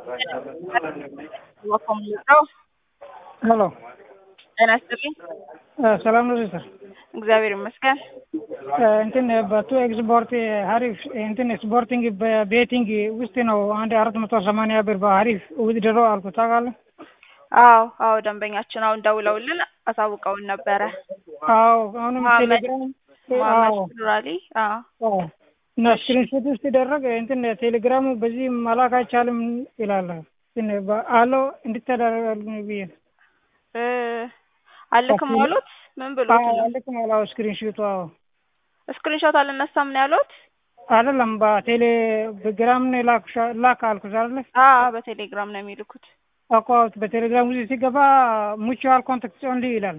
ሄሎ ጤና ይስጥልኝ። ሰላም ነው ሲስተር? እግዚአብሔር ይመስገን። እንትን በቱ ኤክስፖርት ሀሪፍ እንትን ኤክስፖርቲንግ በቤቲንግ ውስጥ ነው አንድ አራት መቶ ሰማንያ ብር በሀሪፍ ውድድሮ አልኩ ታውቃለህ? አዎ አዎ፣ ደንበኛችን አሁን ደውለውልን አሳውቀውን ነበረ። አዎ አሁንም መሀመድ ቴሌግራም መሀመድ አዎ ኑራሊ። አዎ አዎ እና ስክሪንሾት ውስጥ ሲደረግ እንትን ቴሌግራሙ በዚህ መላክ አይቻልም ይላል። ግን አሎ እንድትተደረጋል ብዬ ነው። እ አልክም አሉት። ምን ብሎት አዎ ነው? አልክም አላው ስክሪንሾቱ አዎ ስክሪንሾት አልነሳም ነው ያሉት? አይደለም በቴሌግራም ነው ላክ ላክ አልኩሽ አይደለ? አዎ በቴሌግራም ነው የሚልኩት። እኮ በቴሌግራም ውስጥ ሲገባ ሙቹዋል ኮንታክት ኦንሊ ይላል።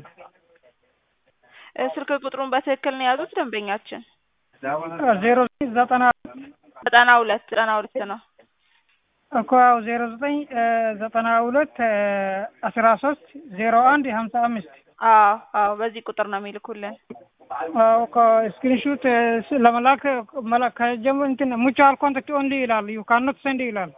እ ስልክ ቁጥሩን በትክክል ነው የያዙት ደንበኛችን? ዜሮ ዘጠና ዘጠና ሁለት ዘጠና ሁለት ነው። እኮ ያው ዜሮ ዘጠኝ ዘጠና ሁለት አስራ ሶስት ዜሮ አንድ ሀምሳ አምስት አዎ አዎ በዚህ ቁጥር ነው የሚልኩልን። ስክሪንሹት ለመላክ መላክ ከጀምሮ እንትን ሙቹዋል ኮንታክት ኦንሊ ይላል። ዩ ካኖት ሰንድ ይላል።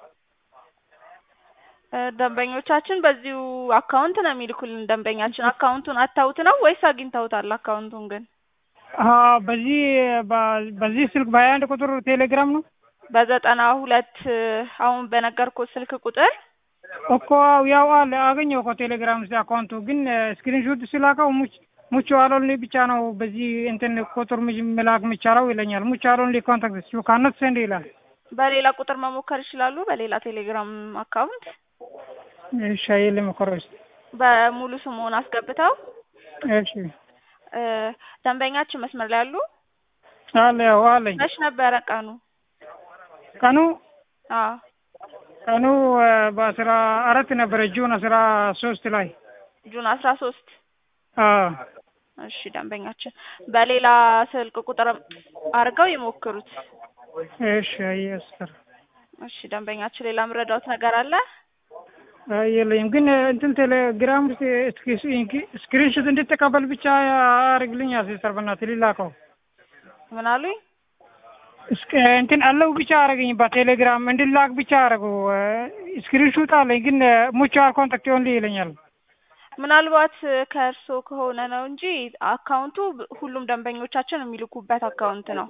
እ ደንበኞቻችን በዚሁ አካውንት ነው የሚልኩልን። ደንበኛችን አካውንቱን አታውት ነው ወይስ አግኝተውታል? አካውንቱን ግን አዎ በዚህ በ- በዚህ ስልክ በሀያ አንድ ቁጥር ቴሌግራም ነው በዘጠና ሁለት አሁን በነገርኩት ስልክ ቁጥር እኮ ያው አለ አገኘው እኮ ቴሌግራም ስ አካውንቱ ግን ስክሪንሾት ስላከው ሙች ሙቹ አሎንሊ ብቻ ነው በዚህ እንትን ቁጥር ምጅ መላክ የሚቻለው ይለኛል። ሙቹ አሎንሊ ኮንታክት ዩ ካኖት ሰንድ ይላል። በሌላ ቁጥር መሞከር ይችላሉ። በሌላ ቴሌግራም አካውንት እሺ ልሞክረው እስኪ። በሙሉ ስሙን አስገብተው እሺ እ ደንበኛችን መስመር ላይ ያሉ አለ ያው አለኝ መች ነበረ ቀኑ? ቀኑ አዎ ቀኑ በአስራ አራት ነበረ ጁን አስራ ሶስት ላይ ጁን አስራ ሶስት አዎ እሺ ደንበኛችን በሌላ ስልክ ቁጥር አድርገው ይሞክሩት። እሺ አየስተር እሺ ደንበኛችን ሌላ ምረዳውት ነገር አለ? የለኝም ግን እንትን ቴሌግራም ውስጥ ስክሪንሾት እንድትቀበል ብቻ አርግልኝ ሲስተር በእናትህ ሊላከው ምን አሉኝ? እስከ እንትን አለው ብቻ አረገኝ በቴሌግራም እንድላክ ብቻ አረገው ስክሪንሾት አለኝ ግን ሙቹዋል ኮንታክት ኦንሊ ይለኛል። ምናልባት ከእርስዎ ከሆነ ነው እንጂ አካውንቱ ሁሉም ደንበኞቻችን የሚልኩበት አካውንት ነው።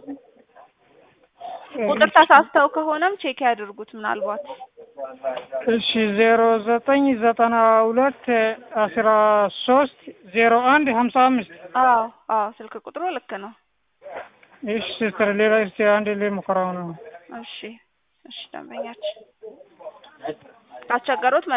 ቁጥር ተሳስተው ከሆነም ቼክ ያድርጉት። ምናልባት እሺ ዜሮ ዘጠኝ ዘጠና ሁለት አስራ ሶስት ዜሮ አንድ ሀምሳ አምስት አዎ አዎ ስልክ ቁጥሩ ልክ ነው። እሺ ሲስተር ሌላ እስቲ አንድ ላይ ሙከራው ነው እሺ እሺ ደንበኛችን ካስቸገሩት